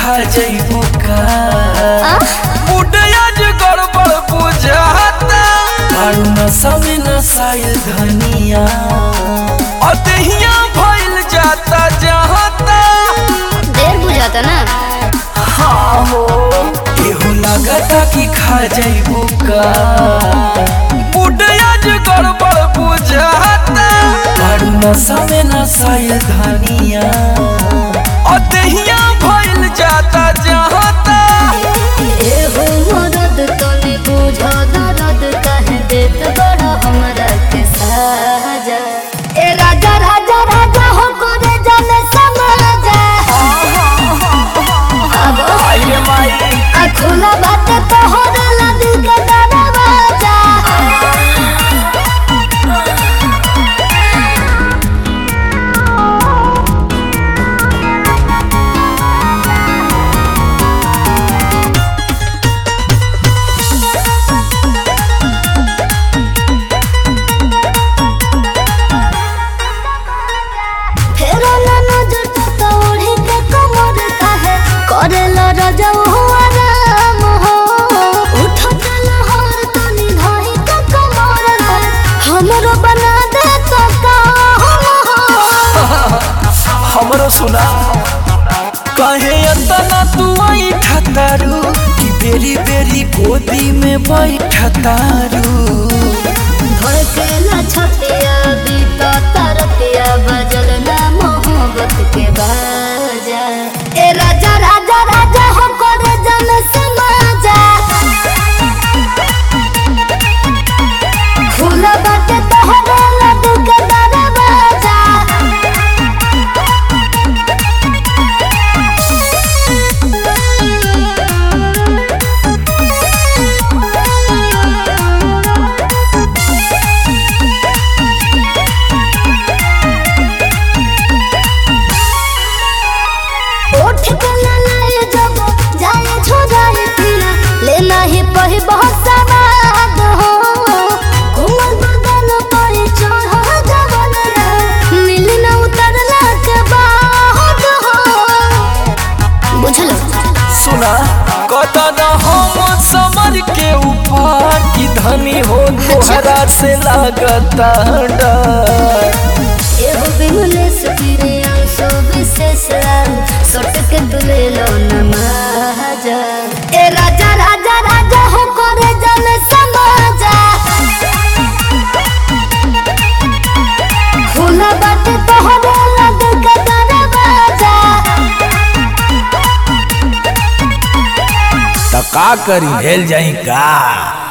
खा जइबू का आ? बुढ़ियाज गड़बड़ बुझाता कारू नशा में नसाइल धनिया अतहिया भइल जाता जहाता देर बुझाता ना हाँ हो केहू लागता कि खा जइबू का बुढ़ियाज गड़बड़ बुझाता कारू नशा में नसाइल धनिया अतहिया भइल जाता जहाता एहो मदद तनी बुझ दर्द काहे देत बड़ा हमरा के साजा ए राजा राजा राजा हो करे जाने समाजा अब आइए माई आ खुला बात तोहर ला दिल के दरवाजा फेरो ना नजर तो तोड़ी के कमर काहे करेला राजा हुआ राम हो उठत लहर तनी धाई के कमर रे हमरो बना दे तो काम हमरो सुना कहे अतना तू आई ठतारू कि बेरी बेरी गोदी में बैठतारू भड़केला छतिया बीता तरतिया बजल ना मोहब्बत के बाजा ए राजा राजा राजा हो करे जन समाजा खुला बाटे तोहरा लड्डू के दरवाजा उठ के ना लाए जब जाए छोड़ाए पिया लेना ही पही बहुत सवाद हो कोमल बदन पर चढ़ जवन रे मिल न उतरला के बाद हो बुझलो सुना कदन हम समर के ऊपर की धनी हो तोहरा से लागता डर एहो बिमलेश पीरे अंशो विशेष सट के तुले लो नमाजा ए राजा राजा राजा हो करे जन समाजा खुला बाटे तोहरा लग के दरवाजा तो का करी हेल जाई का